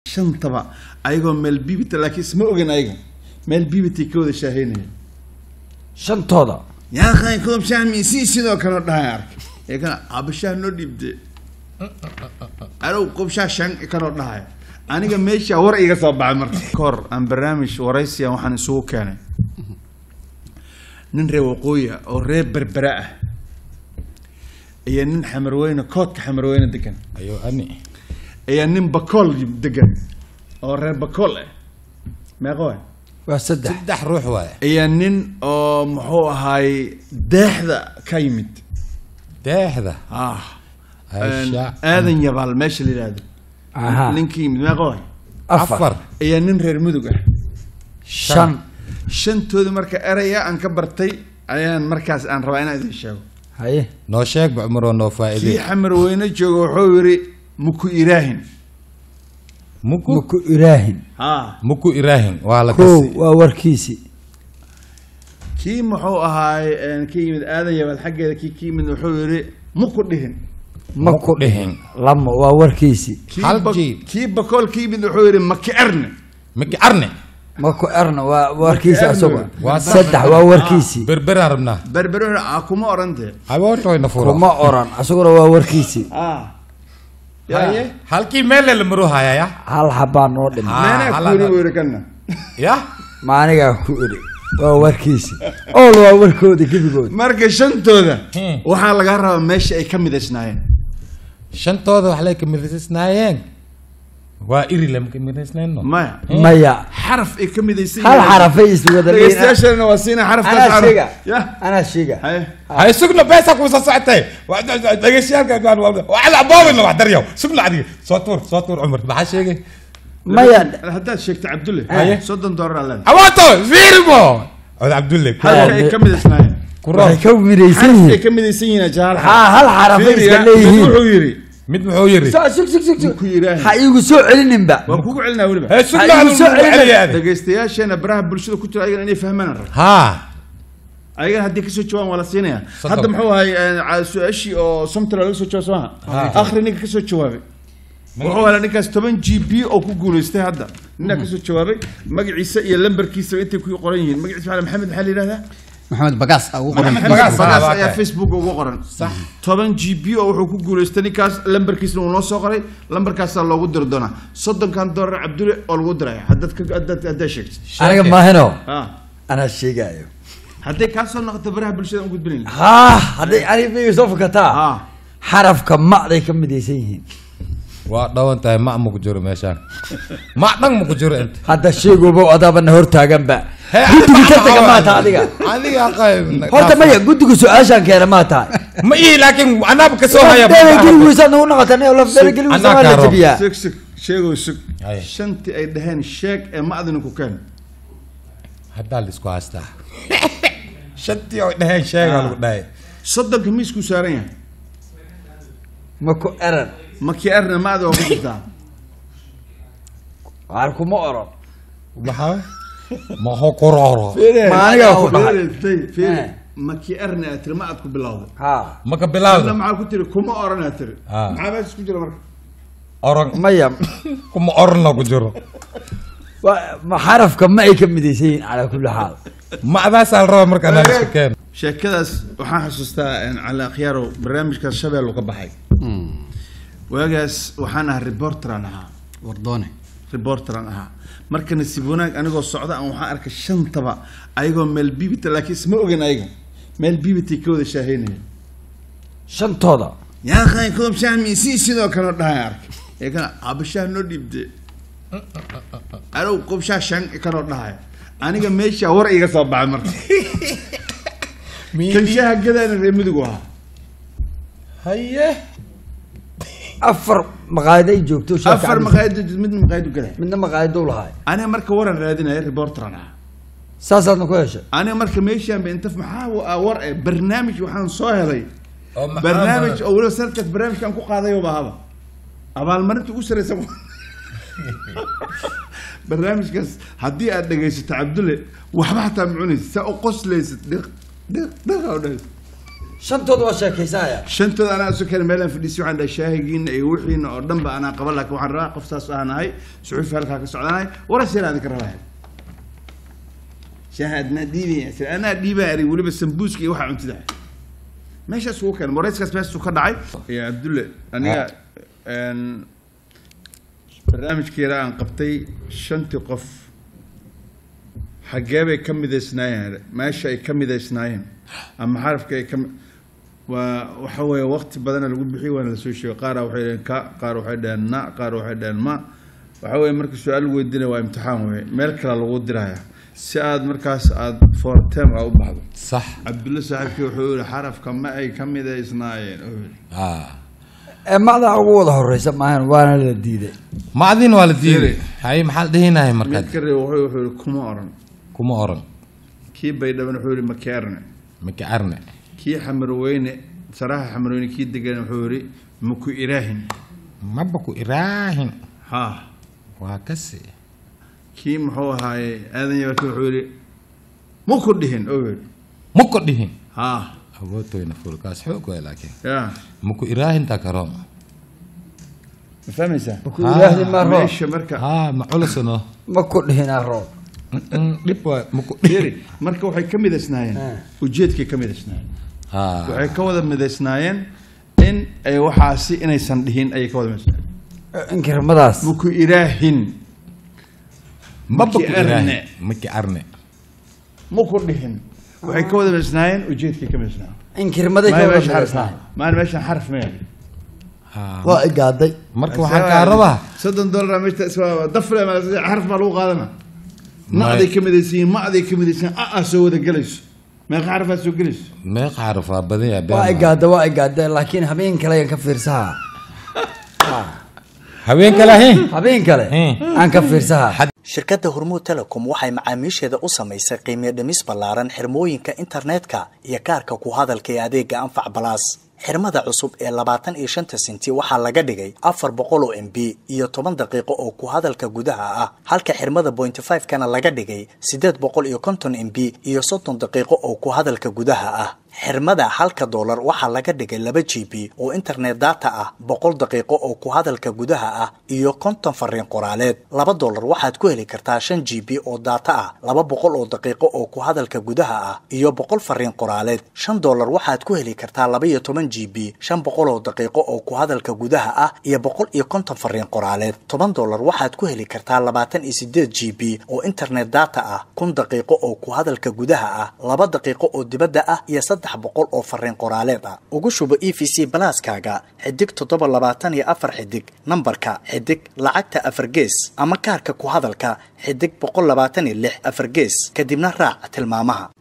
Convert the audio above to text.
shantaba ayagoo meel bibita laakiin isma ogan ayaga meel bibitay ka wada shaaheynaya shantooda yaa qay koob shaah miisii sidoo kale dhahay arkay ee kana abashaah noo dhiibte arow koob shaah shan kanoo dhahay aniga meesha war iga soo baxay marka kahor aan barnaamij waraysiya waxaan isugu keenay nin reer waqooyi ah oo reer berbera ah iyo nin xamarweyne koodka xamarweyne degan ayo ani iyo nin bakool degan oo reer bakool ah meeqo ah waa saddex saddex ruux waaye iyo nin oo muxuu ahaay deexda ka yimid deexda ah Aisha. aadan yabaal meesha la yidhaahdo aha ninkii yimid meeqo ah afar afar iyo nin reer mudug ah shan shantooda marka eraya aan ka bartay ayaan markaas aan rabaa inaan idin sheego haye noo sheeg ba cumaroo noo kii faa'iidey xamar weyne jooga wuxuu yidhi muku iraahin muku muku iraahin ha muku iraahin waa la kow kasi waa warkiisi kii muxuu ahaay ka yimid aadan yabaal xaggeeda kii ka yimid wuxuu yidhi muku dhihin ma ku dhihin lama waa warkiisi kii Hal ba- jiib. kii bakool ka yimid wuxuu yidhi maki erne maki arne ma ku erna waa warkiisi erna asaga waa saddex waa warkiisi berberaan rabnaa berbere wuxuu yidhi, "Aa, kuma orantee habootoyna furo kuma oran asaguna waa warkiisi ah haye halkii meelle la maru hayaya hal xabaa noo dhima Ah, meenaa hala- kuuri buu yidhi kana ya ma anigaa ku iri waa warkiisi ool waa warkooda gebigood marka shantooda Hmm. waxaa laga rabaa meesha ay ka midaysnaayeen shantooda wax lay ka midaysnaayeen waa iri lama ka midaysnayno maya maya xaraf ay ka midaysan hal yihiin. xarafay iswada leeyihiin dhegeystayaashana waa siina xarafkaas anaa xaraf sheega ya anaa sheega haye hay sugna beesa kuusa socotay dhegeystayaal waxaad aboobina wax daryaw sugna adiga soo tuur soo tuur cumar maxaa sheegay maya haddaad sheegto cabdulle Haye. soddon doolar aa leedahay hawaato fiirimo cod cabdulle halka ay ka midaysnaayeen kuro waxay ka midaysan xaraf ay yihiin ka midaysan yihiin jaal haa hal xarafay iska leeyihiin wuxuu yidhi mid muxuu yiri So- sug sug sug sug ku yidhaahay ha iigu soo celininba waa kugu celinaa weliba hey sugna Ha, igu soo adigu celina. celiyaade dhegeystayaasheena baraha bulshada ku jira ayagana inay fahmaan rab haa ayagana haddii kasoo jawaan waa la siinaya Soddon. hadda muxuu ahay eh, su-aashii oo somtala laga soo jawaab soo maha akhri ninka kasoo jawaabay wuxuu helay ninkaas toban g b oo ku guulaystay hadda ninaa kasoo jawaabay magaciisa iyo lambarkiisa intay ku qoran yihiin magaciisa maxaa maxamed maxaa la yidhahdaa maxamed bagaas aa ugu qoran maxamed Bagaas, bagaas ah, ayaa waa facebook ugu qoran Sax. toban g b oo wuxuu ku guulaystay ninkaas lambarkiisna uu noo soo qoray lambarkaasaa loogu diri doonaa soddonkan doolar cabdulle oo lagu diraya haddaad ka- haddaad haddaad sheegto aniga maahino ah anaa sheegaayo hadday kaa soo noqoto baraha bulshada aan gudbinayn haa hadday aniga miiga soo fukataa ah xarafka macday ka midaysan yihiin waa dhawan tahay ma ma ku jiro meeshaan ma dhan ma ku jiro inta hadda sheegoba adaabana hortaaganba guddiga ka taga maa taha adiga adiga qayb horta maya guddiga su-aashaan keena maa tahay ma ii laakiin anaaba ka soo haya lafdheelageligiisa nagu noqota lafdheelageligiisa Anaa waa la kaa jabiyaa sug sug sheegow sug Aye. shantii ay dhaheen sheeg ee macdina ku keen haddaa laisku haystaa shantii oo dhaheen sheega lagu dhahay soddonka miiskuu saaran yahay ma ku eran maki arna macda waa ku jirtaa waar kuma oran maxaa ma ho kororo Ma anigaa ku dhahay. Fiiri, fiiri. Eh. maki arna aad tiri ma aad ku bilowday haa ma ka hadna bilaawda maxaa ku tiri kuma oran aad tiri Ah. maxaa meesha ku jira marka oran maya kuma orana ku jiro wa- ma xarafka ma ay ka midaysan yihiin calaa kulli xaal ma adaasaa la rabaa marka anaa isku keen sheekadaas waxaan xasuustaa cali akhyarow barnaamijkaas shabeello ka baxay waagaas waxaan ahaa reporteran ahaa wardoone reporteran ahaa marka nasiib wanaag anigoo socda aan waxaan arkay shantaba ayagoo meel bibita laakiin isma ogan ayaga meel bibitay ka wada shaaheynaya shantooda yaa qay koob shaah miisii sidoo kale dhahay arkay ee kana abashaah noo dhiibte arow koob shaah shan kanoo dhahay aniga meesha war iga soo baxay marka kan shaaha gadaana reer midigu ahaa haye afar maqaayad ay joogto shaaka afar cabdi- maqaayad midna maqaayadu gaday midna maqaayadou lahaay aniga marka waran raadinaya reporteran ahaa saasaadna ku heshay aniga marka meeshaan ba inta maxaa wa- war eh barnaamij waxaan soo helay oo maxaa barnaamij badan? oo weliba sanadkaas barnaamijkan ku qaadayo bahaba abaalmarinta ugu sareysa barnaamijkaas haddii aad dhegaysato cabdulle waxba xataa ma cunaysa saa u qoslaysid dhiq dhiq dhiq aa u dhahaysa shantood waa sheekaysaya shantooda anaa isu keen meelaan fadhiisay waxaan dhahay shaahigiina iyo wixiina oo dhan ba anaa qaban laakiin waxaan rabaa qof saas ahanahay suxuufi halkaa ka socdanahay waras yar adinka rabaa shaaha adnaa dhiibaya anaa dhiibaa eri weliba sambuuska iyo waxaa cuntida meeshaas ugu keen warayskaas meeshasuu ka dhacay iyo cabdulle aniga een, barnaamijkeeda aan qabtay shantii qof xaggee bay ka midaysnaayeen meesha ay ka midaysnaayeen ama xarafka ay ka mi- waa waxa weeye waqti badana lagu bixiyay waana lasoo sheegay qaara waxay dhaheen ka qaar waxay dhaheen na qaar waxay dhaheen ma waxa weeye marka su-aal lagu weydiinaya waa imtixaan weye meel kale lagu diraya si aad markaas aad for term a u baxdo sax cabdulle saaxiibkii wuxuu yihi xarafka ma ay ka midaysnaayeen oo yidhi. ah ee macdaa ugu wada horeysa maahan waana la diiday macdin waa la diiday hay maxaa la dhihinahay markaad mid ka reeb wuxuu wuxuu yihi kuma oran kuma oran kii baydhaban wuxuu yihi makeerne maka arne kii xamarweyne saraha xamarweyne kii degan wuxuu yihi maku iraahin maba ku iraahin ha waa kasi kii muxuu ahaaye aadan yabarki wuxuu yihi maku dhihin oo yihi muko dhihin ha awoodtoyna fulkaas xoog waay laakiin ya muku iraahinta karo ma fahmaysaa maku ilaahdi ma roob meesha marka ha ma culusano ma ku dhihinaa roob dhib waa muku Fiiri, marka waxay ka midaysnaayeen Ah. ujeedkay ka midaysnaayeen ha waxay ka wada midaysnaayeen in ay waxaasi inaysan dhihin ayay ka wada midaysnaayeen inkiramadaas maku iraahin maba ku Maki arne. iraahin maki arne maku dhihin waxay ka wada midaysnaayeen ujeedkay ka midaysnaayeen inkirmaday ka Maya wada meesha xarf midaysnaay maan meeshan xarf maya ha waa igaaday marka waxaan kaa rabaa soddon dollar meesha iswa dafle ma xarf baa lagu qaadana Maya. nacday ka midaysiin macday ka midaysiin a a soo wada gelayso meeqa xarfaa soo gelayso meeqa xaraf waa badan yahay waa been igaada waa igaada laakiin habeen kale ayaan ka fiirsahaa habeen kale ahayn habeen kale Hmm. aan ka fiirsahaa shirkadda hormuud telecom waxay macaamiisheeda u samaysay qiimiyo dhimis ballaaran xirmooyinka internetka iyo kaarka ku hadalka ee adeega anfac balaas xirmada cusub ee labaatan iyo shanta senti waxaa laga dhigay afar boqol oo m b iyo toban daqiiqo oo ku hadalka gudaha ah halka xirmada point five kana laga dhigay sideed boqol iyo konton m b iyo soddon daqiiqo oo ku hadalka gudaha ah xirmada halka doolar waxaa laga dhigay laba g b oo internet data ah boqol daqiiqo oo ku hadalka gudaha ah iyo konton fariin qoraaleed laba doolar waxaad ku heli kartaa shan g b oo data ah laba boqol oo daqiiqo oo ku hadalka gudaha ah iyo boqol fariin qoraaleed shan doolar waxaad ku heli kartaa laba iyo toban g b shan boqol oo daqiiqo oo ku hadalka gudaha ah iyo boqol iyo konton fariin qoraaleed toban doolar waxaad ku heli kartaa labaatan iyo sideed g b oo internet data ah kun daqiiqo oo ku hadalka gudaha ah laba daqiiqo oo dibadda ah iyo saddex boqol oo fariin qoraaleed ah ugu shubo e v c balaaskaaga xidig toddoba labaatan iyo afar xidig nambarka xidig lacagta afar gees ama kaarka ku hadalka xidig boqol labaatan iyo lix afar gees kadibna raac tilmaamaha